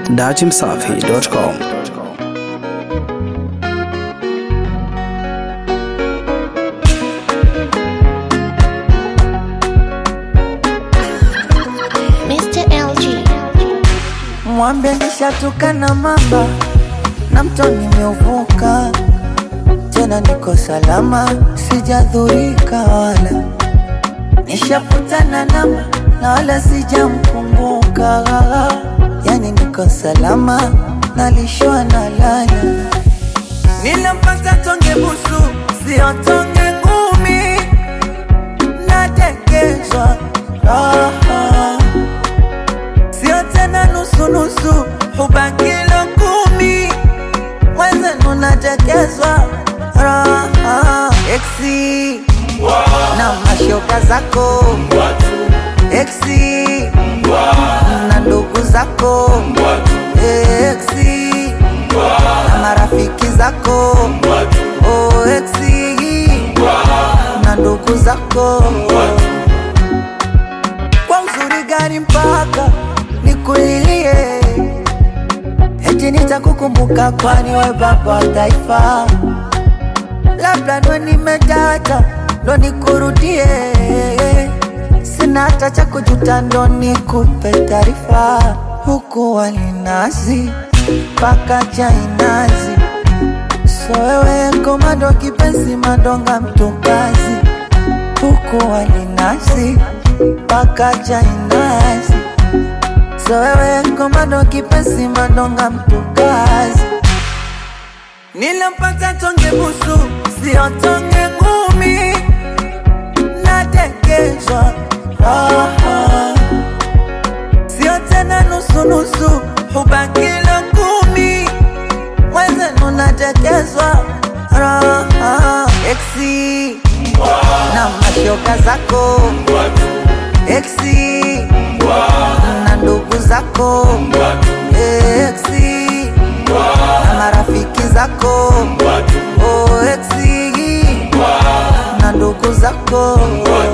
datimsafi.com. Mr. LG. Mwambie nishatukana mamba na mto nimeuvuka, tena niko salama, sijadhurika wala nishaputana namba na wala sijamkumbuka, yani niko salama, nalishwa na lala. Nilimpata tonge busu, sio tonge ngumi, natekezwa raha sio tena nusunusu, hubaki kilo kumi, mwenzenu natekezwa raha eksi na mashoka zako eksi na ndugu zako eksi na marafiki zako oh, eksi na ndugu zako kwa uzuri gani mpaka nikulilie, eti nitakukumbuka, kwani we baba wa taifa. Labda ndo nimetata, ndo nikurudie, sina hata cha kujuta, ndo nikupe taarifa. Huku walinazi mpaka chainazi, so wewe komando kipenzi, mandonga mtukazi huku walinazi mpaka chainazi so wewe komando kipenzi mandonga mtukazi nilimpata tonge busu sio tonge ngumi natekezwa raha sio tena nusunusu hubakilo kumi mwenzenu natekezwa raha eksi na mashoka zako eksi na ndugu zako eksi na marafiki zako oh, eksi na ndugu zako